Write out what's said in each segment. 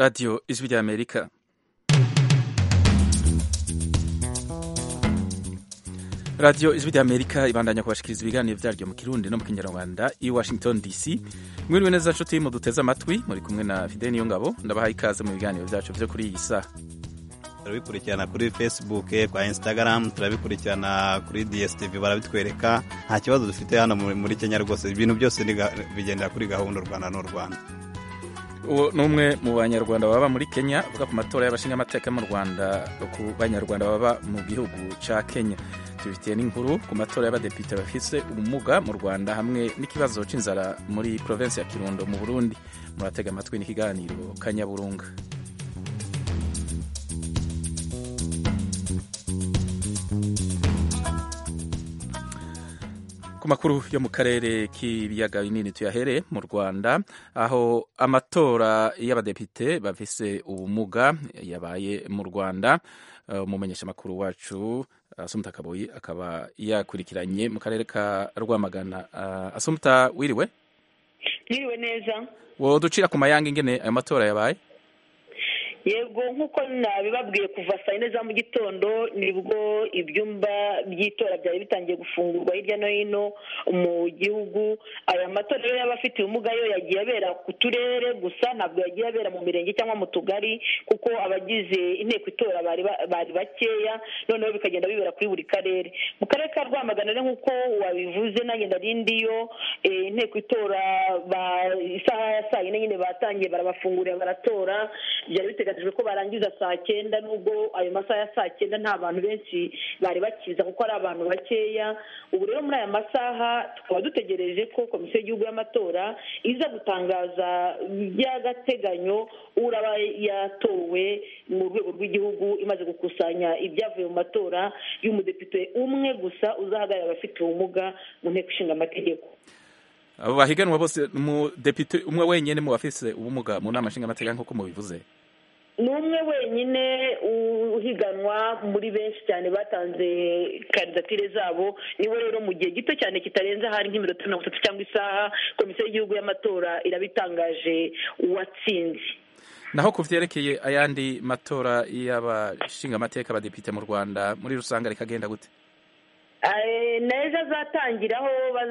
radiyo ijwi ry'amerika radiyo ijwi ry'amerika ibandanya kubashikiriza ibiganiro byaryo mu kirundi no mu kinyarwanda i washington dc mwiriwe neza nshuti muduteze amatwi muri kumwe na fide niyo ngabo ndabahaye ikaze mu biganiro byacu byo kuri iyi saha turabikurikirana kuri facebook kwa instagram turabikurikirana kuri dstv barabitwereka nta kibazo dufite hano muri kenya rwose ibintu byose bigendera kuri gahunda u rwanda n'u rwanda uwo ni umwe mu banyarwanda baba muri kenya avuga ku matora y'abashingamateka mu rwanda ku banyarwanda baba mu gihugu cya kenya tubifitiye n'inkuru ku matora y'abadepite bafise ubumuga mu rwanda hamwe n'ikibazo cy'inzara muri provinsi ya kirundo mu burundi muratega amatwi n'ikiganiro kanyaburunga ku makuru yo mu karere k'ibiyaga binini tuyahere mu rwanda aho amatora y'abadepite bafise ubumuga yabaye mu rwanda umumenyesha makuru wacu asumuta kaboyi akaba yakurikiranye mu karere ka rwamagana asumuta wiriwe wiriwe neza wo ducira ku mayanga ingene ayo matora yabaye yego nk'uko nabibabwiye kuva saa yine za mu gitondo nibwo ibyumba by'itora byari bitangiye gufungurwa hirya no hino mu gihugu aya matora rero y'abafite ubumuga yo yagiye abera ku turere gusa ntabwo yagiye abera mu mirenge cyangwa mu tugari kuko abagize inteko itora bari bakeya noneho bikagenda bibera kuri buri karere mu karere ka rwamagana rero nk'uko wabivuze nanjye ndarindiyo inteko itora isaha ya saa yine nyine batangiye barabafungurira baratora byari biteganyijwe biteganyijwe ko barangiza saa cyenda nubwo ayo masaha ya saa cyenda nta bantu benshi bari bakiza kuko ari abantu bakeya ubu rero muri aya masaha tukaba dutegereje ko komisiyo y'igihugu y'amatora iza gutangaza by'agateganyo uraba yatowe mu rwego rw'igihugu imaze gukusanya ibyavuye mu matora y'umudepite umwe gusa uzahagarara abafite ubumuga mu nteko ishinga amategeko abo bahiganwa bose umudepite umwe wenyine mu bafise ubumuga mu nama nshingamateka nk'uko mubivuze ni umwe wenyine uhiganwa muri benshi cyane batanze kandidatire zabo niwe rero mu gihe gito cyane kitarenze ahari nk'iminota mirongo itatu cyangwa isaha komisiyo y'igihugu y'amatora irabitangaje uwatsinze naho ku byerekeye ayandi matora y'abashingamateka abadepite mu rwanda muri rusange rikagenda gute neza azatangiraho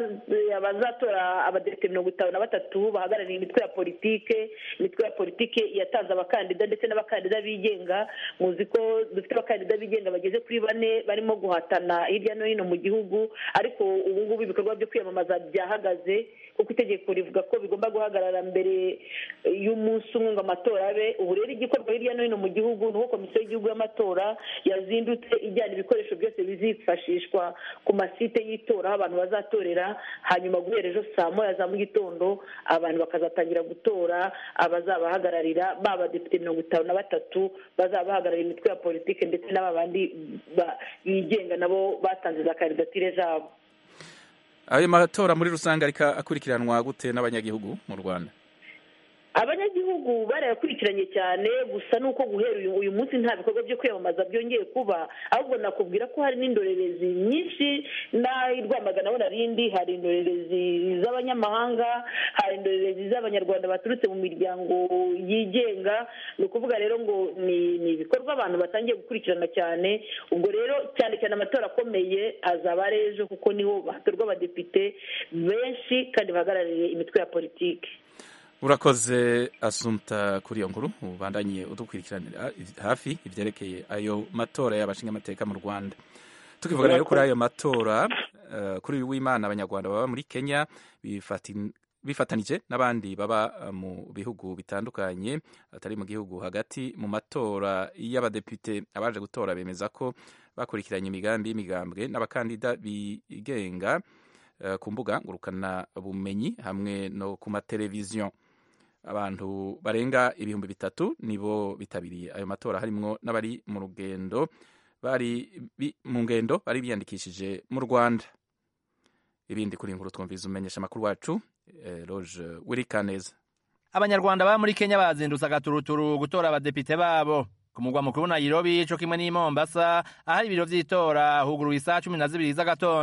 abazatora abadepite mirongo itanu na batatu bahagarariye imitwe ya politike imitwe ya politike yatanze abakandida ndetse n'abakandida bigenga muzi ko dufite abakandida bigenga bageze kuri bane barimo guhatana hirya no hino mu gihugu ariko ubu ngubu ibikorwa byo kwiyamamaza byahagaze kuko itegeko rivuga ko bigomba guhagarara mbere y'umunsi umwe ngo amatora abe ubu rero igikorwa hirya no hino mu gihugu ni uko komisiyo y'igihugu y'amatora yazindutse ijyana ibikoresho byose bizifashishwa ku masite y'itora aho abantu bazatorera hanyuma guhera ejo saa moya za mu gitondo abantu bakazatangira gutora abazabahagararira ba badepite mirongo itanu na batatu bazaba bahagararira imitwe ya politiki ndetse n'aba bandi bigenga nabo batanze za kandidatire zabo ayo matora muri rusange ariko akurikiranwa gute n'abanyagihugu mu rwanda abanyagihugu barayakurikiranye cyane gusa nuko guhera uyu munsi nta bikorwa byo kwiyamamaza byongeye kuba ahubwo nakubwira ko hari n'indorerezi nyinshi n'aho rwamagana narindi hari indorerezi z'abanyamahanga hari indorerezi z'abanyarwanda baturutse mu miryango yigenga ni ukuvuga rero ngo ni ibikorwa abantu batangiye gukurikirana cyane ubwo rero cyane cyane amatora akomeye azaba ari ejo kuko niho hatorwa abadepite benshi kandi bahagarariye imitwe ya politiki urakoze asumta kuri iyo nkuru ubandanye udukurikiranira hafi ibyerekeye ayo matora y'abashingamateka mu rwanda tukivuga rero kuri ayo matora kuri uyu w'imana abanyarwanda baba muri kenya bifatanije n'abandi baba mu bihugu bitandukanye atari mu gihugu hagati mu matora y'abadepite abaje gutora bemeza ko bakurikiranye imigambi y'imigambwe n'abakandida bigenga ku mbuga ngurukana bumenyi hamwe no ku mateleviziyo abantu barenga ibihumbi bitatu nibo bitabiriye ayo matora harimwo n'abari mu rugendo bari mu ngendo bari biyandikishije mu rwanda ibindi kuri inkuru twumviza umenyesha amakuru wacu roje wirikaneza abanyarwanda baba muri kenya bazindutse agaturuturu gutora abadepite babo ku mugwa mukuru Nairobi co kimwe n'i Mombasa ahari ibiro vy'itora huguruye isaha cumi na zibiri z'agatondo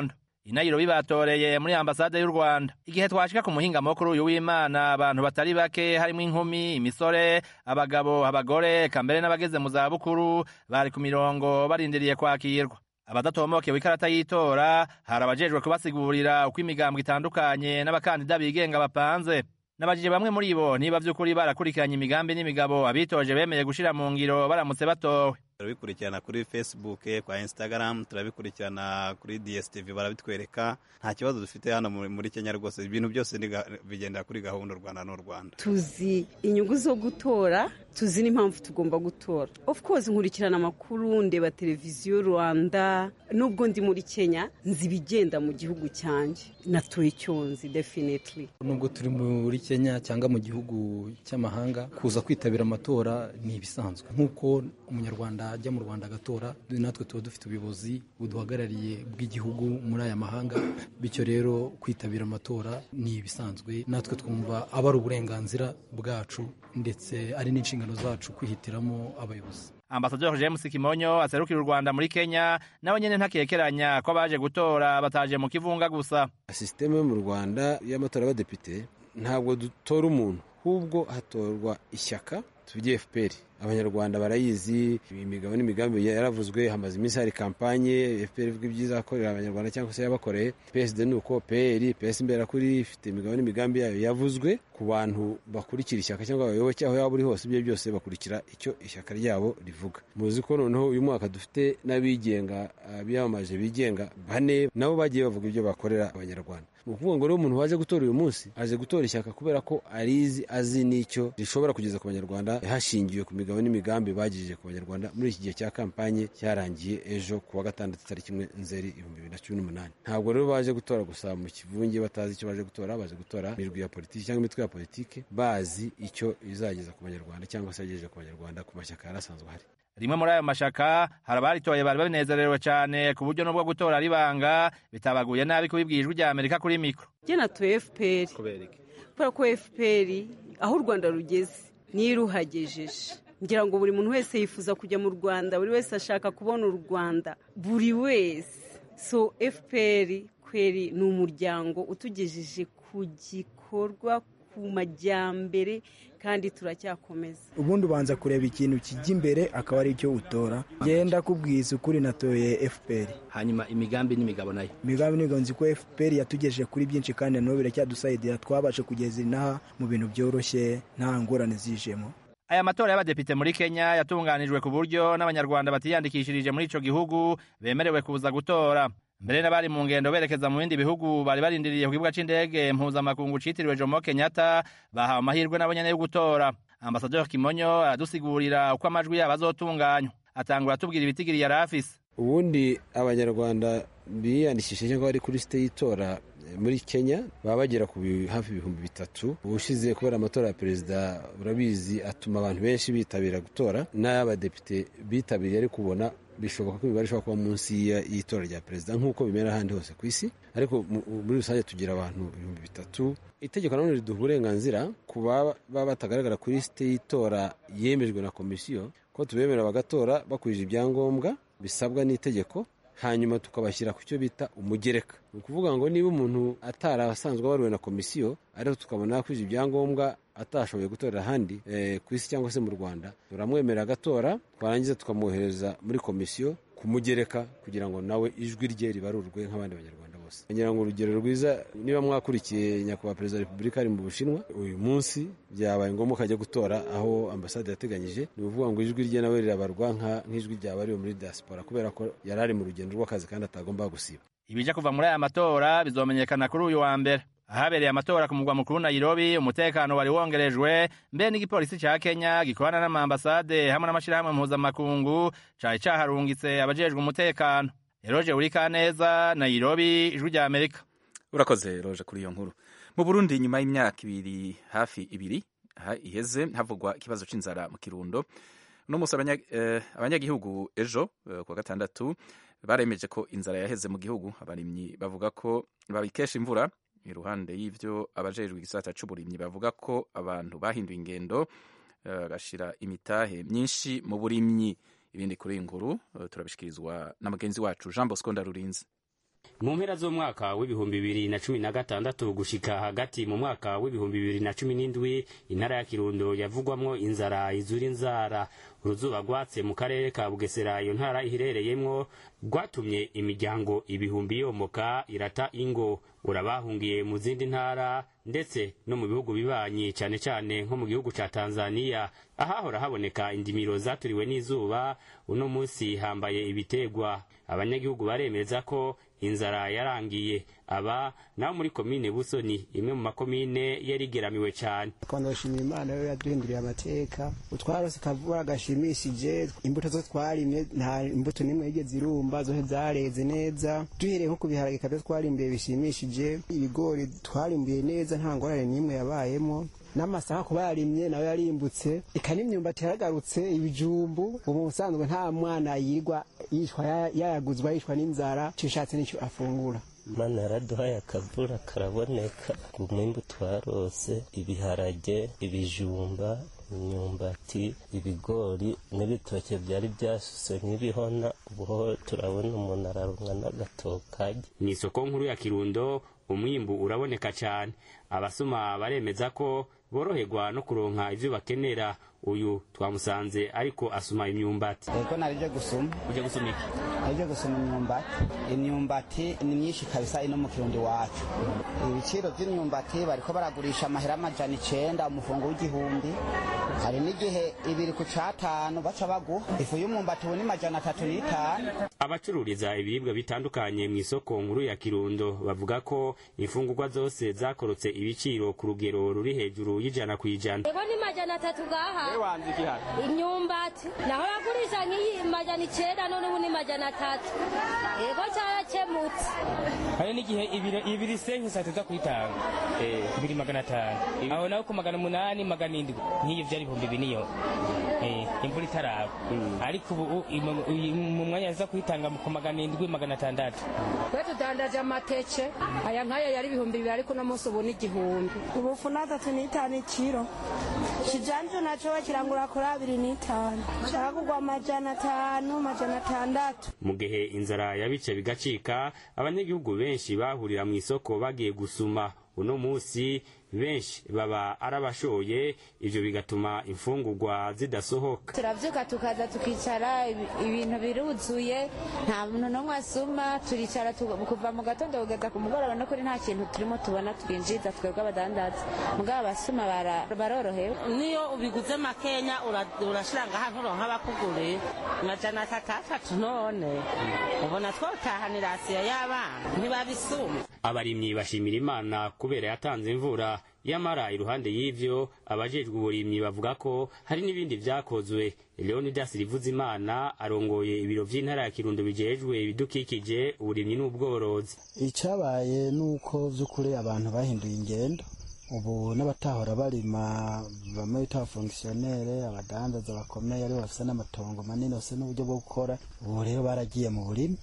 inayiro bibatoreye muri ambasade y'u rwanda igihe twashika ku muhinga mukuru uyu w'imana abantu batari bake harimo inkumi imisore abagabo abagore eka mbere n'abageze mu zabukuru bari ku mirongo barindiriye kwakirwa abadatomokewe ikarata y'itora hari abajejwe kubasigurira uko imigambwe itandukanye n'abakandida bigenga bapanze nabajije bamwe muri bo niba vy'ukuri barakurikiranye imigambi n'imigabo abitoje bemeye gushira mu ngiro baramutse batowe turabikurikirana kuri facebook kwa instagram turabikurikirana kuri dstv barabitwereka nta kibazo dufite hano muri kenya rwose ibintu byose bigendera kuri gahunda u rwanda n'u rwanda tuzi inyungu zo gutora tuzi n'impamvu tugomba gutora of course nkurikirana amakuru ndeba televiziyo rwanda nubwo ndi muri kenya nzi ibigenda mu gihugu cyanjye natoye icyonzi definitely nubwo turi muri kenya cyangwa mu gihugu cy'amahanga kuza kwitabira amatora ni ibisanzwe nk'uko umunyarwanda ajya mu rwanda agatora natwe tuba dufite ubuyobozi buduhagarariye bw'igihugu muri aya mahanga bityo rero kwitabira amatora ni ibisanzwe natwe twumva aba ari uburenganzira bwacu ndetse ari n'inshingano zacu kwihitiramo abayobozi ambasaderi james kimonyo aserukira u rwanda muri kenya nawe nyine ntakekeranya ko abaje gutora bataje mu kivunga gusa sisiteme yo mu rwanda y'amatora y'abadepite ntabwo dutora umuntu ahubwo hatorwa ishyaka tuvuge fpr abanyarwanda barayizi imigabo n'imigambi yaravuzwe hamaze iminsi hari kampanye fpr ivuga ibyiza yakorera abanyarwanda cyangwa se yabakoreye psd ni uko pr ps imberakuri ifite imigabo n'imigambi yayo yavuzwe ku bantu bakurikira ishyaka cyangwa abayoboke aho yaba uri hose ibyo byose bakurikira icyo ishyaka ryabo rivuga muzi ko noneho uyu mwaka dufite n'abigenga biyamamaje bigenga bane nabo bagiye bavuga ibyo bakorera abanyarwanda ni ukuvuga ngo rero umuntu waje gutora uyu munsi aje gutora ishyaka kubera ko arizi azi n'icyo rishobora kugeza ku banyarwanda hashingiwe ku migabo n'imigambi bagejeje ku banyarwanda muri iki gihe cya kampanye cyarangiye ejo ku wa gatandatu tariki imwe nzeri ibihumbi bibiri na cumi n'umunani ntabwo rero baje gutora gusa mu kivunge batazi icyo baje gutora baje gutora imirwi ya politiki cyangwa imitwe ya politiki bazi icyo izageza ku banyarwanda cyangwa se yagejeje ku banyarwanda ku mashyaka yari asanzwe ahari rimwe muri ayo mashaka hari abaritoye bari babinezerewe cyane ku buryo n'ubwo gutora ari banga bitabaguye nabi kubibwira ijwi rya amerika kuri mikoro njye natoye fpr kubera ko fpr aho u rwanda rugeze niyo iruhagejeje ngira ngo buri muntu wese yifuza kujya mu rwanda buri wese ashaka kubona u rwanda buri wese so fpr kweri ni umuryango utugejeje ku gikorwa ku majyambere kandi turacyakomeza ubundi ubanza kureba ikintu kijya imbere akaba ari cyo utora genda kubwiza ukuri natoye fpr hanyuma imigambi n'imigabo nayo imigambi n'imigabo nzi ko fpr yatugejeje kuri byinshi kandi n'ubu biracyadusayidira twabashe kugeza inaha mu bintu byoroshye nta ngorane zijemo aya matora y'abadepite muri kenya yatunganijwe ku buryo n'abanyarwanda batiyandikishirije muri ico gihugu bemerewe kuza gutora mbere n'abari mu ngendo berekeza mu bindi bihugu bari barindiriye ku kibuga c'indege mpuzamakungu citiriwe jomo kenyatta bahawe amahirwe nabo nyene yo gutora ambasaderi kimonyo aradusigurira uko amajwi yabo azotunganywa atangura atubwira ibitigiri yari afise ubundi abanyarwanda biyandikishije cyangwa bari kuri site y'itora muri kenya baba bagera ku hafi ibihumbi bitatu ubushize kubera amatora ya perezida urabizi atuma abantu benshi bitabira gutora n'ay'abadepite bitabiriye ari kubona bishoboka ko imibare ishobora kuba munsi y'itora rya perezida nk'uko bimera ahandi hose ku isi ariko muri rusange tugira abantu ibihumbi bitatu itegeko nanone riduha uburenganzira ku baba batagaragara kuri site y'itora yemejwe na komisiyo ko tubemera bagatora bakurije ibyangombwa bisabwa n'itegeko hanyuma tukabashyira ku cyo bita umugereka ni ukuvuga ngo niba umuntu atari asanzwe abaruwe na komisiyo ariko tukabona yakwije ibyangombwa atashoboye gutorera ahandi ku isi cyangwa se mu rwanda turamwemera agatora twarangiza tukamwohereza muri komisiyo kumugereka kugira ngo nawe ijwi rye ribarurwe nk'abandi banyarwanda bose ngira ngo urugero rwiza niba mwakurikiye nyakubahwa perezida wa repubulika ari mu bushinwa uyu munsi byabaye ngombwa ko ajya gutora aho ambasade yateganyije ni ukuvuga ngo ijwi rye nawe rirabarwa nk'ijwi ryabariwe muri diaspora kubera ko yari ari mu rugendo rw'akazi kandi atagomba gusiba ibija kuva muri aya matora bizomenyekana kuri uyu wa mbere ahabereye amatora ku mugwa mukuru Nairobi umutekano wari wongerejwe mbe n'igipolisi ca Kenya gikorana n'amambasade hamwe n'amashirahamwe mpuzamakungu cari caharungitse abajejwe umutekano Eroje Urikaneza Nairobi ijwi rya Amerika urakoze roje kuri iyo nkuru mu Burundi nyuma y'imyaka ibiri hafi ibiri iheze havugwa ikibazo c'inzara mu Kirundo uno musi abanyagihugu ejo kuwa gatandatu baremeje ko inzara yaheze mu gihugu abarimyi bavuga ko babikesha imvura iruhande y'ivyo abajejwe igisata c'uburimyi bavuga ko abantu bahinduye ingendo bagashira imitahe myinshi mu burimyi ibindi kuri iyi nkuru turabishikirizwa na mugenzi wacu Jean Bosco Ndarurinzi mu mpera z'umwaka w'ibihumbi bibiri na cumi na gatandatu gushika hagati mu mwaka w'ibihumbi bibiri na cumi n'indwi intara ya kirundo yavugwamwo inzara izura inzara uruzuba rwatse mu karere ka bugesera iyo ntara iherereyemwo rwatumye imiryango ibihumbi yomoka irata ingo urabahungiye mu zindi ntara ndetse no mu bihugu bibanyi cyane cyane nko mu gihugu ca tanzaniya ahahora haboneka indimiro zaturiwe n'izuba uno munsi hambaye ibitegwa abanyagihugu baremeza ko inzara yarangiye aba naho muri komine busoni imwe mu makomine yarigeramiwe cyane twandashimira imana yo yaduhinduriye amateka utwarose kavura gashimishije imbuto zo twarimye nta imbuto n'imwe yigeze irumba zose zareze neza duhereye nko ku biharage kabyo twarimbuye bishimishije ibigori twarimbuye neza nta ngorane n'imwe yabayemo n'amasaka kuba yarimye nawe yarimbutse eka n'imyumbati yaragarutse ibijumbu ubu ubusanzwe nta mwana yirwa yishwa yayaguzwa yishwa n'inzara cishatse n'icyo afungura mana yaraduhaye akavura karaboneka umwimbu twarose ibiharage ibijumba imyumbati ibigori n'ibitoke byari byasuse nk'ibihona ubuho turabona umuntu ararumwa n'agatokage ni isoko nkuru ya kirundo umwimbu uraboneka cyane abasoma baremeza ko boroherwa no kuronka ivyo bakenera uyu twamusanze ariko asuma imyumbati ego narije gusuma uje gusuma iki narije gusuma imyumbati imyumbati ni myinshi kabisa ino mu kirundi wacu ibiciro vy'imyumbati bariko baragurisha amahera amajana icenda umufungo w'igihumbi hari n'igihe ibiri ku catanu baca baguha ifu y'umwumbati ubu ni majana atatu n'itanu abacururiza ibiribwa bitandukanye mu isoko nkuru ya kirundo bavuga ko imfungurwa zose zakorotse ibiciro ku rugero ruri hejuru y'ijana ku ijana ego ni majana atatu gaha imyumbati naho bagurisha nk'iyi majana icenda none ubu ni majana atatu ego carakemutse hari n'igihe ibiro ibiri senke saa tuza kuyitanga ibiri magana atanu aho naho ku magana umunani magana indwi nk'iyo vyari ibihumbi biniyo imvura itaraba ariko ubu mu mwanya aza kuyitanga ku magana indwi magana atandatu twe tudandaje amateke aya nk'aya yari ibihumbi bibiri ariko uno munsi ubu ni igihumbi ubufu natatu n'itanu ikiro kijanje naco bakirangura kuri abiri n'itanu caragurwa amajana atanu amajana atandatu mu gihe inzara yabice bigacika abanyagihugu benshi bahurira mu isoko bagiye gusuma uno munsi benshi baba arabashoye ivyo bigatuma imfungurwa zidasohoka turavyuka tukaza tukicara ibintu biruzuye nta muntu n'umwe asuma turicara kuva mu gatondo kugeza ku mugoroba no kuri nta kintu turimo tubona twinjiza twebwe abadandaza mugabo abasuma barorohewe niyo ubiguze makenya urashira ngaha nturonka abakuguriye amajana atatu atatu none ubona twotahanira asiya y'abana ntibabisuma abarimyi bashimira imana kubera yatanze imvura yamara iruhande y'ivyo abajejwe uburimyi bavuga ko hari n'ibindi vyakozwe leonidas rivuzimana arongoye ibiro vy'intara ya kirundo bijejwe ibidukikije uburimyi n'ubworozi icabaye nuko vy'ukuri abantu bahinduye ingendo ubu n'abatahora barima bamwe bita abafongisiyonere abadandaza bakomeye aribo bafise n'amatongo manini bafise n'uburyo bwo gukora ubu rero baragiye mu burimi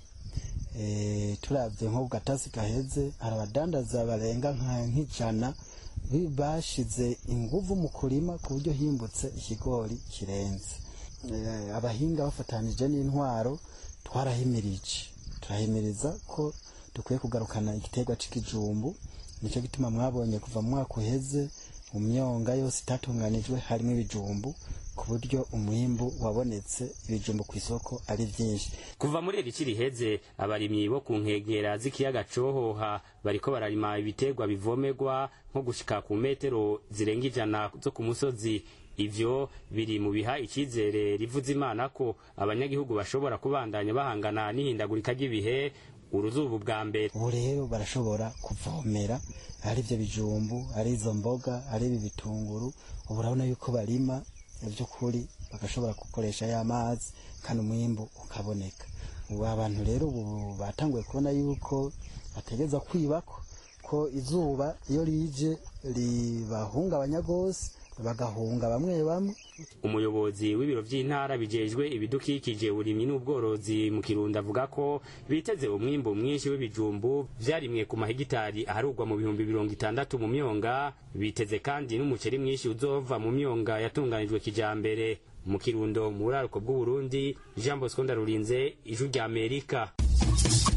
turabye nko ku gatasi gaheze hari abadandaza barenga nk'ijana bashize inguvu mu kurima ku buryo himbutse ikigori kirenze abahinga bafatanije n'intwaro twarahimirije turahimiriza ko dukwiye kugarukana igiterwa c'ikijumbu nicyo gituma mwabonye kuva mu mwaka uheze mu myonga yose itatunganijwe harimo ibijumbu ku buryo umwimbu wabonetse ibijumbu ku isoko ari byinshi kuva muri iri ci riheze abarimyi bo ku nkengera z'ikiyaga cohoha bariko bararima ibiterwa bivomerwa nko gushika ku metero zirenga ijana zo ku musozi ivyo biri mu biha icyizere rivuza imana ko abanyagihugu bashobora kubandanya bahangana n'ihindagurika ry'ibihe uruzuba bwa mbere ubu rero barashobora kuvomera ari ibyo bijumbu ari izo mboga ari ibi bitunguru ubu urabona yuko barima by'ukuri bagashobora gukoresha ya mazi kandi umwimbu ukaboneka ubu abantu rero ubu batanguye kubona yuko bategeza kwibako ko izuba iyo rije ribahungabanya rwose bagahunga bamwe bamwe umuyobozi w'ibiro by'intara bijejwe ibidukikije uburimyi n'ubworozi mu kirundo avuga ko biteze umwimbu mwinshi w'ibijumbu vyarimwe ku mahegitari aharugwa mu bihumbi mirongo itandatu mu myonga biteze kandi n'umuceri mwinshi uzova mu myonga yatunganijwe kijambere mu kirundo mu buraruko bw'uburundi jean bosco ndarurinze ijwi ry'amerika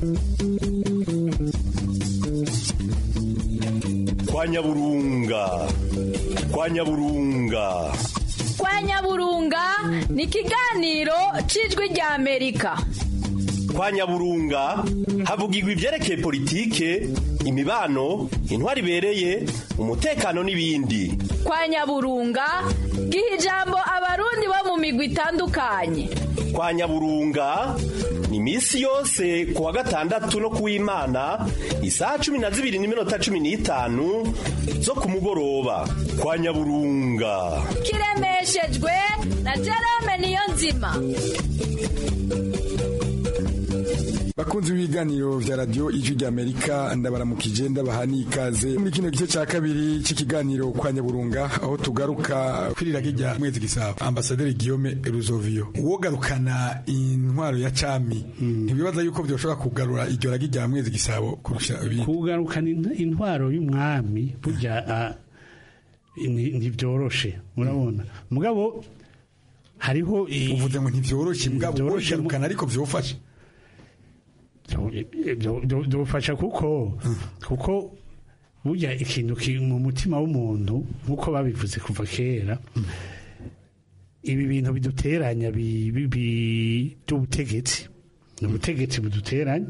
kwa nyaburunga kwa nyaburunga kwa nyaburunga ni ikiganiro cy'ijwi rya amerika kwa nyaburunga havugirwa ibyerekeye politike imibano intwari ibereye umutekano n'ibindi kwa nyaburunga giha ijambo abarundi bo mu migwi itandukanye kwa nyaburunga ni iminsi yose ku wa gatandatu no ku w'imana isaha cumi na zibiri n'iminota cumi n'itanu zo ku mugoroba kwa nyaburunga kiremeshejwe na jerome niyo nzima bakunzi b'ibiganiro vya radio ijwi rya amerika ndabaramukije ndabaha n'ikaze muri kino gice ca kabiri c'ikiganiro kwa nyaburunga aho tugaruka kwiriraga rya mwezi gisabo ambasaderi guillaume ruzovio uwogarukana intwaro ya cami ntibibaza yuko vyoshobora kugarura iryo ragi rya mwezi gisabo kurusha ibindi kugarukana intwaro y'umwami burya ntibyoroshe murabona mugabo hariho uvuze ngo ntivyoroshe mugabo wogarukana ariko vyofasha byofasha kuko kuko burya ikintu mu mutima w'umuntu nk'uko babivuze kuva kera ibi bintu biduteranya by'ubutegetsi ni ubutegetsi buduteranya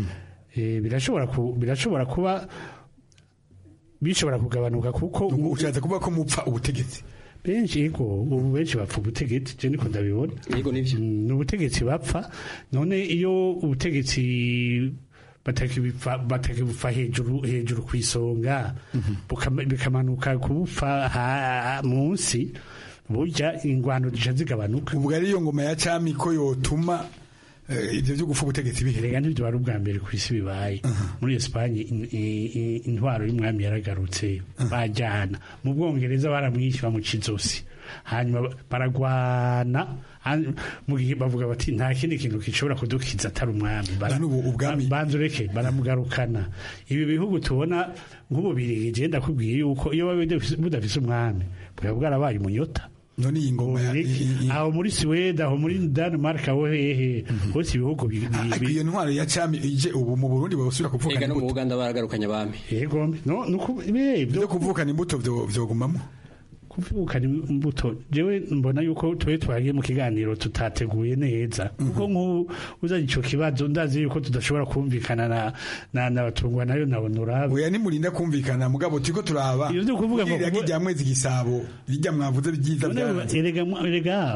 birashobora kuba bishobora kugabanuka kuko ushatse kuvuga ko mupfa ubutegetsi benshi yego ubu benshi bapfa ubutegetsi je niko ndabibona yego nivyo ni ubutegetsi bapfa none iyo ubutegetsi batakibipfa batakibupfa hejuru hejuru ku isonga bikamanuka kubupfa munsi burya ingwano zica zigabanuka ubwo ari iyo ngoma ya cami ko yotuma ibyo byo gufa ubutegetsi bihe rega ntibyo wari ubwa mbere ku isi bibaye muri Espagne intwaro y'umwami yaragarutse bajyana mu bwongereza baramwishyura bamuca izosi hanyuma baragwana mu gihe bavuga bati nta kindi kintu gishobora kudukiza atari umwami banza ureke baramugarukana ibi bihugu tubona nk'ububirigi genda ndakubwiye yuko iyo budafise umwami bwaba bwarabaye umunyota none iyi ngoma aho muri Sweden aho muri Denmark aho hehe hose ibihugu iyo ntwaro ya cami ije ubu mu Burundi basubira kuvukana imbuto no mu Uganda baragarukanye abami yego no nuko byo kuvukana imbuto vyogumamo kuvukana imbuto jewe mbona yuko twe twagiye mu kiganiro tutateguye neza kuko nk'ubu uzanye ico kibazo ndazi yuko tudashobora kumvikana na na nabatungwa nayo na honorable oya nimurinda kumvikana mugabo turiko turaba iyo byo kuvuga ngo rya mwezi gisabo rijya mwavuze byiza erega erega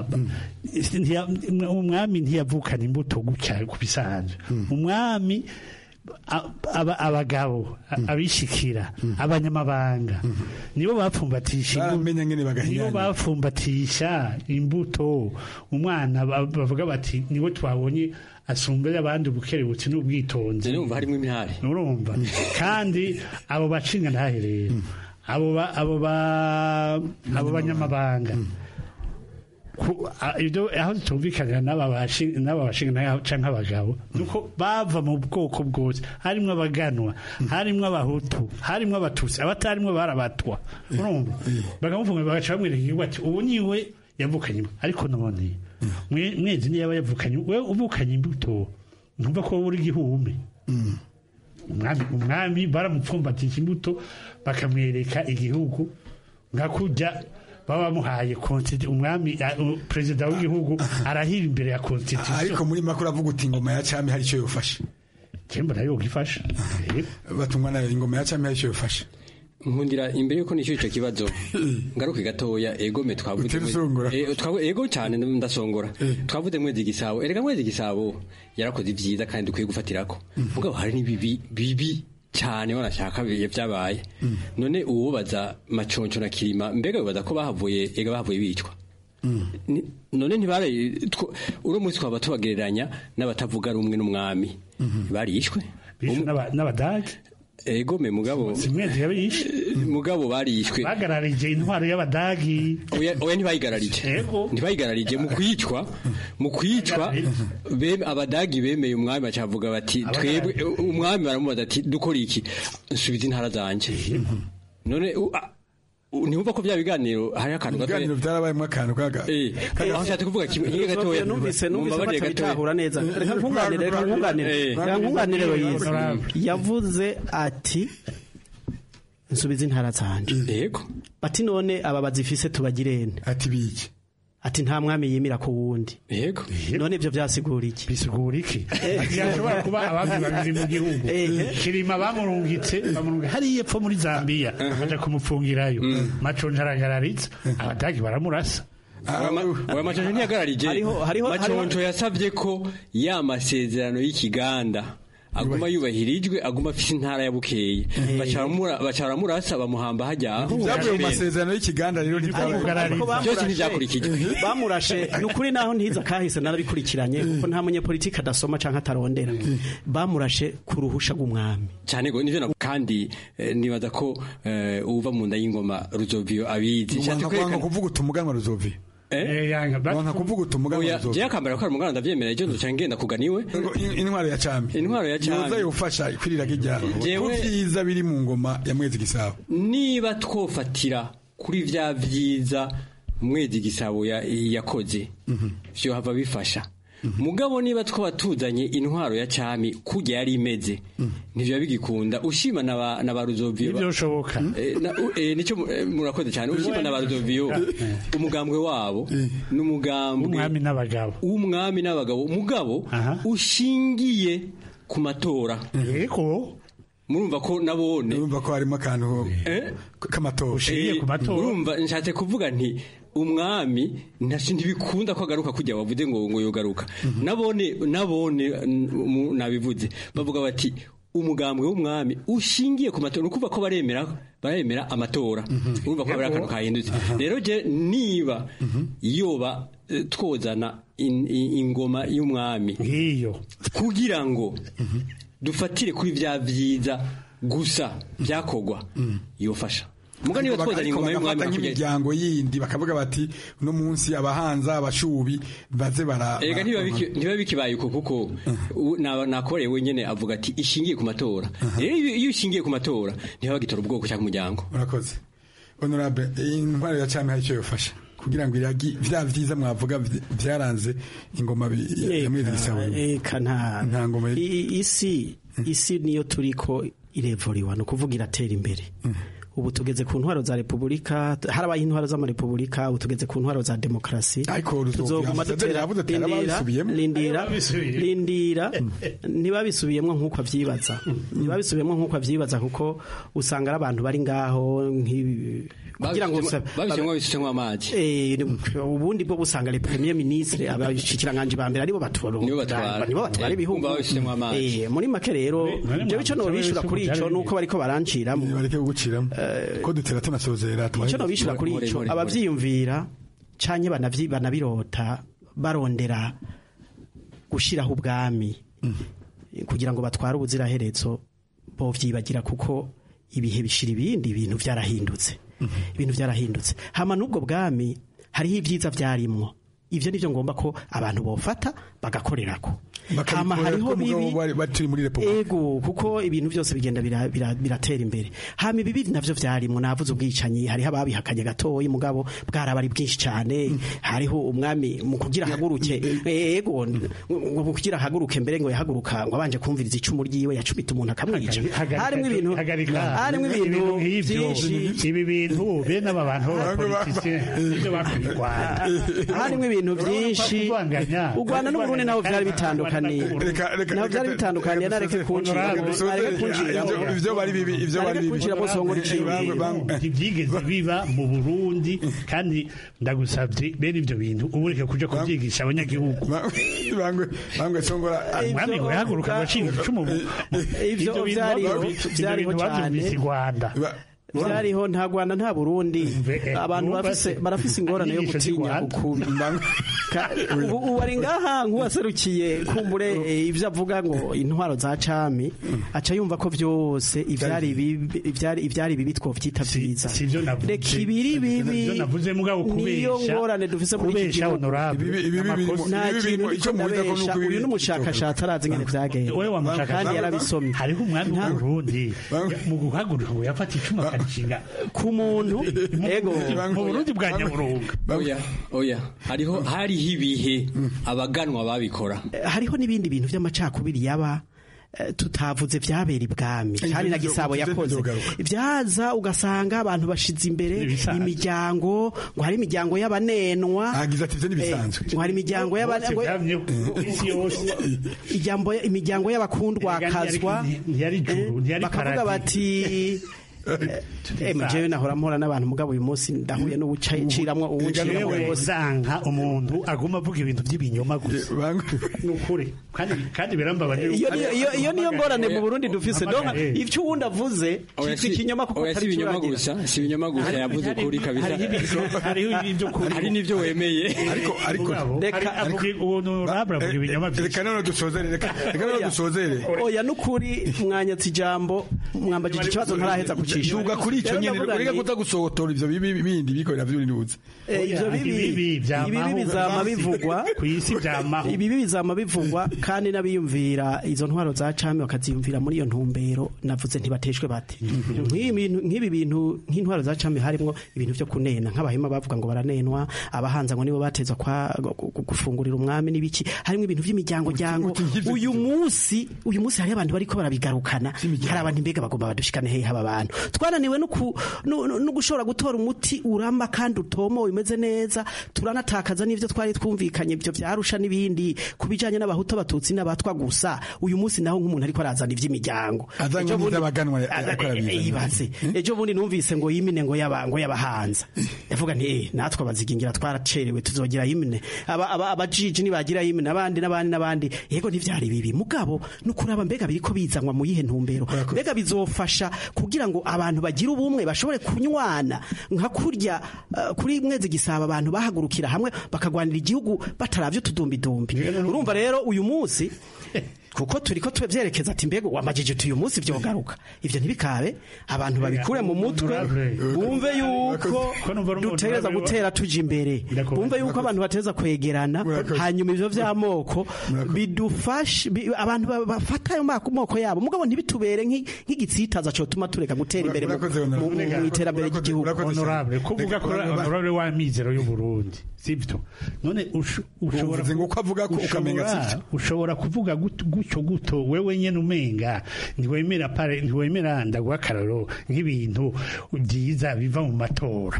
umwami ntiyavukana imbuto gutya ku bisanzwe umwami abagabo abishikira abanyamabanga nibo bapfumbatisha nibo bapfumbatisha imbuto umwana bavuga bati nibo twabonye asumbira abandi ubukerebutsi n'ubwitonzi urumva harimo imihari urumva kandi abo bacinga ntahe rero abo abo abo banyamabanga ibyo aho tutumvikanira n'aba bashinga cyangwa abagabo nuko bava mu bwoko bwose harimo abaganwa harimo abahutu harimo abatutsi abatarimo barabatwa urumva bakamufunga bagaca bamwereka igihugu ati ubu niwe yavukanye ariko none mwezi niyo yaba yavukanye we uvukanye imbuto ntumva ko wowe uri igihume umwami baramupfumbatisha imbuto bakamwereka igihugu nka kujya baba bamuhaye umwami perezida w'igihugu arahira imbere ya constitution ariko muri makuru avuga uti ingoma ya cami hari icyo yofashe cyemba nayo gifasha batungwa nayo ingoma ya cami hari icyo yofashe nkundira imbere yuko nishyura icyo kibazo ngaruke gatoya egome twavuze ego cyane ndasongora twavuze mwezi gisabo erega mwezi gisabo yarakoze ibyiza kandi dukwiye gufatirako mugabo hari n'ibibi bibi cyane wanashaka biye byabaye none uwubaza maconco na kirima mbega bibaza ko bahavuye ega bahavuye bicwa none ntibare uno munsi twaba tubagereranya n'abatavuga rumwe n'umwami barishwe n'abadage ego me mugabo simwezi yabishe mugabo barishwe bagararije intwaro y'abadagi oya oya ntibayigararije ntibayigararije mu kwicwa mu kwicwa abadagi bemeye umwami bacavuga bati twebwe umwami baramubaza ati dukora iki nsubiza intara zanjye none ntibumva ko bya biganiro hari akantu gato ibiganiro byarabayemo akantu kaga aho nshatse kuvuga kimwe kimwe gatoya numvise numvise Mumbabarire batabitahura gatoya. neza reka nkunganire reka nkunganire Eh. reka nkunganire Loise Honorable. yavuze ati nsubiza intara zanje yego ati none aba bazifise tubagirene ati biki ati nta mwami yimira ku wundi yego none ibyo byasigura iki bisigura iki yashobora kuba abandi babiri mu gihugu kirima bamurungitse bamurungitse hariya epfo muri zambia baja kumupfungirayo maconje aragarariza abadagi baramurasa oya maconjo ntiyagararije maconjo yasabye ko ya masezerano y'ikiganda aguma yubahirijwe aguma afise intara ya bukeye baca baramurasa bamuhamba hajya byavuye mu masezerano y'ikiganda rero byose ntibyakurikijwe bamurashe ni ukuri naho ntiza kahise narabikurikiranye kuko nta munyepolitiki adasoma canke atarondera bamurashe ku ruhusha rw'umwami cyane go nivyo na- kandi eh, nibaza ko eh, uva mu nda y'ingoma ruzovio abizi Nshatse wanga kwerekana- kuvuga utumuganwa ruzovi Eh? wanga kuvuga utumuganwa Oya, ruzovi jewe akambara ko ari umuganda ndavyemera ejo nzoca ngenda kuganiwe intwaro ya cami intwaro ya cami yoza yofasha kwirira kijya Jewe- ko vyiza biri mu ngoma ya mwezi gisabo niba twofatira kuri vya vyiza mwezi gisabo ya- yakoze vyo hava bifasha mugabo niba twaba tuzanye intwaro ya cami kujya yari imeze ntivyo bigikunda ushima na ba- na ba ruzovio Ntivyoshoboka. Eh, na- u- eh, nico mu- eh, murakoze cyane ushima na ba ruzovio umugambwe wabo ni umugambwe umwami n'abagabo w'umwami n'abagabo mugabo ushingiye ku matora yego murumva ko nabone urumva ko harimo akantu k'amatora Eh, urumva nshatse kuvuga nti umwami ntashi ntibikunda ko agaruka kujya wavuze ngo ngo yogaruka nabone nabone n- mu- nabivuze bavuga bati umugambwe w'umwami ushingiye ku matora nukuvuga ko baremera baremera amatora urumva ko hari akantu kahindutse rero je niba yoba eh, twozana in- in- ingoma y'umwami nk'iyo kugira ngo dufatire kuri vya vyiza gusa byakogwa yofasha muga niba twozana ariko ingoma y'umwami bagafata hakurya- nk'imiryango yindi bakavuga bati uno munsi abahanza abashubi baze bara Ega ntibiba biki- ntibiba bikibaye uko kuko u- naba- nakoreye wenyene avuga ati ishingiye ku matora rero iyo iyo ishingiye ku matora ntihaba gitora ubwoko cyangwa umuryango urakoze honorable iyi ntwaro ya cami hari icyo yofasha kugira ngo iragi vya vyiza mwavuga vy- vyaranze ingoma bi- ya ya mwezi gisabo eka nta nta ngoma I- i- isi isi niyo turiko irevuriwa ni ukuvuga iratera imbere ubu tugeze ku ntwaro za repubulika harabaye intwaro z'amarepubulika ubu tugeze ku ntwaro za demokarasi tuzoguma Ambasaderi dutera yavuze ati, lindira "Arababisubiyemo." lindira Arababisubiyemo. lindira ntibabisubiyemo nk'uko avyibaza ntibabisubiyemo nk'uko avyibaza kuko usanga ari abantu bari ngaho nk'ibi kugira ngo babishyiramo babishyiramo amazi Eh, ubundi bwo busanga le premier ministre abashikiranganje ba mbere aribo batwara Nibo batwara. nibo batwara Eh, ibihugu umva babishyiramo amazi. Eh, muri make rero none jewe ico mwavuze nobishura ko kuri byari ico bimwe. nuko bariko baranciramo bareke kuguciramo ko dutera tunasozera icyo nobishura kuri ico abavyiyumvira canke banavyi- banabirota barondera gushiraho ubwami kugira ngo batware ubuziraherezo bovyibagira kuko ibihe bishira ibindi ibintu vyarahindutse ibintu vyarahindutse hama n'ubwo bwami hariho ibyiza vyarimwo ivyo nivyo ngomba ko abantu bofata bagakorerako hama hariho bibi baturi muri repubulika ego kuko ibintu byose bigenda bira- bira- biratera imbere hama ibibi navyo vyarimwo navuze ubwicanyi hariho ababihakanye gatoyi mugabo bwaraba ari bwinshi cyane hariho umwami mu kugira haguruke ego ngo mu kugira haguruke mbere ngo yahaguruka ngo abanje kumviriza icumu ryiwe yacumita umuntu akamwica harimwo ibintu harimwo ibintu byinshi ibi bintu bene aba bantu b'abapolitisiye ibyo bakuye u Rwanda harimwo ibintu byinshi u Rwanda n'Uburundi naho byari bitandukaniye naho byari bitandukaniye nareke kunjira nareke kunjira ivyo bari bibi ivyo bari bibi kunjira bose ngo ntibyigeze biba mu burundi kandi ndagusabye bene ibyo bintu ubu reka kuja kubyigisha abanyagihugu bangwe bangwe songora umwami ngo yahaguruka agashinga icumu mu- mu- Ivyo ibyo bintu vyariho- bavu- ibyo vyariho bintu bavyumvise cane. i rwanda byariho nta Rwanda nta Burundi abantu numva bafise se. barafise ingorane yo Inyigisho z'i gutinya Rwanda. ukubi Ka- ubu ubu ari ngaha nk'uwaserukiye kumbure eh, ivyo avuga ngo intwaro za cami aca yumva ko vyose ivyari bibi ivyari ivyari bibi twovyita vyiza reka ibiri bibi Ivyo navuze mugabo niyo kubesha ngorane dufise muri iki kubesha gihugu honorable Amakosa- nta kintu icyo mubesha uyu n'umushakashatsi arazi ingene vyagenze wewe wa mushakashatsi kandi yarabisomye hariho umwami w'uburundi mu guhaguruka ngo yafata icumu gushinga ku muntu ego mu Burundi bwa nyaburunga oya oya hariho hariho ibihe abaganwa babikora hariho n'ibindi bintu by'amacakubiri yaba eh, tutavuze vyabera ibwami Ivyo kandi na nivyo- gisabo ivyo yakoze nivyogaruka. vyaza ugasanga abantu bashize imbere imiryango ngo hari imiryango y'abanenwa agize ati ivyo nibisanzwe ngo hari imiryango y'abanenwa isi yose ijambo imiryango y'abakundwakazwa ntiyari juru ntiyari bakavuga paradi. bati eh jewe nahora mpora n'abantu mugabo uyu munsi ndahuye n'ubuciramwo ubuciramwo Jewe bose zanka umuntu aguma avuga ibintu by'ibinyoma gusa nukuri kandi kandi birambabaje iyo niyo iyo iyo niyo ngorane mu Burundi dufise donc Hamagare. ivyo uwundi avuze Oya, cyitwa si- ikinyoma kuko oya, si atari ibinyoma curagira. gusa si ibinyoma gusa Hari- yavuze hari- ukuri kabisa hariho ibintu- hariho ibyo kuri hari n'ibyo wemeye ariko ariko reka avuga ubuntu rabra avuga ibinyoma reka none dusozere reka reka none dusozere oya nukuri mwanyatse ijambo mwambagije ikibazo ntaraheza kucisha shuga kuri icyo nyene ureka kutagusohotora ivyo bibi bindi bikorera vy'urinduze ivyo bibi ibibi bizama bivugwa ku isi byamaho ibibi bizama bivugwa kandi n'abiyumvira izo ntwaro za cami bakaziyumvira muri iyo ntumbero navuze ntibateshwe bate nk'ibi bintu- nk'ibi bintu nk'intwaro za cami harimwo ibintu vyo kunena nk'abahema bavuga ngo baranenwa abahanza ngo nibo bateza kwa gu- gu- gufungurira umwami n'ibiki harimwo ibintu vy'imiryango ryango uyu munsi uyu munsi hari abantu bariko barabigarukana hari abantu mbega bagomba badushikane hehe aba bantu twananiwe no ku- no no- no gushobora gutora umuti uramba kandi utomowe umeze neza turanatakaza n'ivyo twari twumvikanye ibyo vyarusha n'ibindi ku bijanye n'abahutu abatutsi n'abatwa gusa uyu munsi naho nk'umuntu ariko arazana ivy'imiryango Azanye Ejo bundi- n'ivy'abaganwa Aza- ariko arabizana. eh, ibaze ejo bundi numvise ngo yimine ngo yaba ngo yabahanza ndavuga nti eh natwe abazigingira twaracerewe tuzogira yimine aba aba- abajiji nibagira yimine abandi n'abandi n'abandi yego ntivyari bibi mugabo nukuraba mbega biriko bizanwa mu yihe ntumbero mbega bizofasha kugira ngo abantu bagire ubumwe bashobore kunywana nka kurya eh, kuri mwezi gisaba abantu bahagurukira hamwe bakagwanira igihugu bataravye utudumbidumbi urumva rero uyu munsi kuko turiko tuvyerekeza ati mbega wamajije uti uyu munsi vyogaruka ivyo ntibikabe abantu babikure mu mutwe bumve yuko dutegereza gutera tuja imbere bumve yuko abantu bateza kwegerana hanyuma ivyo vy'amoko bidufashe bi- abantu ba- bafata ayo mako- moko yabo mugabo ntibitubere nk'i- nk'igitsitaza cotuma tureka gutera imbere mu- mu mu- mu iterambere ry'igihugu honorable kuvuga ko honorable wa mizero y'u Burundi sibyo none usho- ushobora Uvuze ngo uko avuga ko ukamenga ushobora- sivyo. ushobora kuvuga gut- gutyo guto wewe nyene umenga ntiwemera pare ntiwemera ndaguha akararo nk'ibintu byiza biva mu matora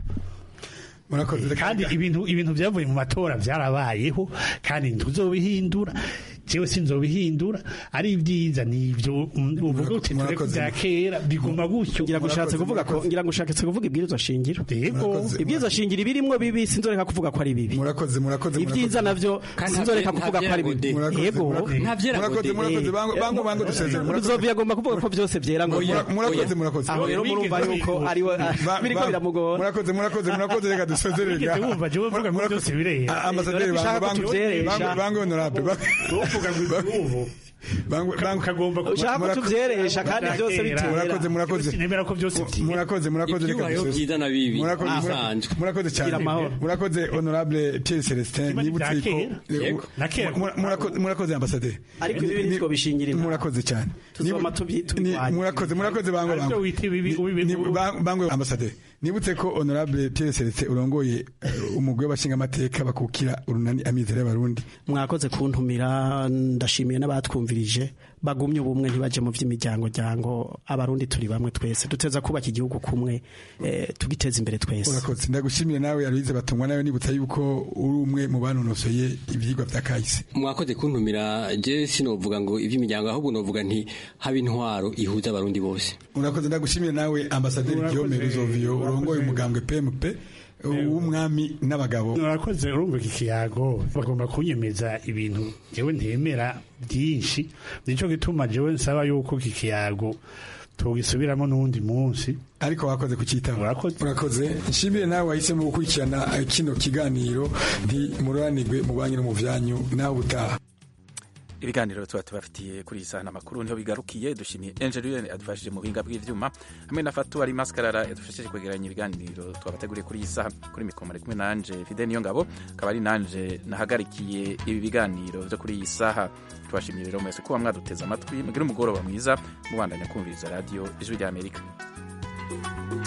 kandi ibintu ibintu byavuye mu matora byarabayeho kandi ntuzobihindura jewe sinzobihindura ari byiza nivyo mm, uvuga uti tureke bya kera biguma gutyo ngira gushatse kuvuga ko ngira gushatse kuvuga ibwirizwa shingiro yego ibwirizwa shingiro ibirimwo bibi sinzoreka kuvuga ko ari bibi murakoze murakoze ibyiza navyo sinzoreka kuvuga ko ari bibi yego murakoze murakoze bango bango bango dusezere Ruzovi agomba kuvuga ko byose byera ngo Oya, murakoze murakoze aho rero murumva yuko ari we Ba- biriko ba- biramugora murakoze murakoze murakoze reka dusezere Wigeze wumva jewe mvuga ngo byose birera Ah, ambasaderi Urabona bango ko ushaka bango kutuvyeresha. bango bango honorable uvuga ngo ibyubu bango bango kagomba Ushaka kutuvyeresha kandi byose bitera. murakoze murakoze nemera ko byose byera murakoze murakoze reka Ibyubayeho dusezere. byiza na bibi murakoze Aho. murakoze- murakoze cyane Gira amahoro. murakoze honorable Thierry Celestin Kimwe nibutse bya ko kera. Yego. Na kera. Mura- murakoze murakoze ambasaderi ariko ibi nitwo bishingira inama. murakoze cyane tuzoma tubyi Ni- tubirwanya murakoze murakoze bango Aribyo bango wita ibibi Ni- ba- bango ambasaderi nibutse ko honorable Thierry Celestin urongoye eh, umugwi w'abashingamateka bakukira urunani amizero y'abarundi mwakoze kuntumira ndashimiye n'abatwumvirije bagumye ubumwe ntibaje mu by'imiryango ryango abarundi turi bamwe twese duteza kubaka igihugu kumwe eh, tugiteza imbere twese urakoze ndagushimire nawe Aloise batungwa nawe nibutsa yuko uri umwe mu banonosoye ivyigwa vya kahise mwakoze kuntumira je sinovuga ngo iby'imiryango ahubwo novuga nti haba intwaro ihuza abarundi bose urakoze ndagushimire nawe ambasaderi Guillaume Ruzovio urongoye umugambwe PMP w'umwami n'abagabo urakoze urumva iki kiyago bagomba kunyemeza ibintu jewe ntemera byinshi nico gituma jewe nsaba yuko iki kiyago tugisubiramo n'uwundi munsi ariko wakoze kucyitaba urakoze urakoze nshimire nawe wahisemo gukurikirana eh, kino kiganiro nti mururanirwe mu banki no mu vyanyu nawe utaha ibiganiro tuba tubafitiye kuri iyi sahani amakuru niho bigarukiye dushimiye enjeriyeni adufashije mu buhinga bw'ibyuma hamwe na fatu ari maskarara yadufashije kwegeranya ibiganiro twabateguriye kuri iyi saha kuri mikoro ari kumwe nanje fide niyo ngabo akaba ari nanje nahagarikiye ibi biganiro byo kuri iyi saha tubashimiye rero mwese kuba mwaduteze amatwi mugire umugoroba mwiza mubandanya kumviriza radiyo ijwi ry'amerika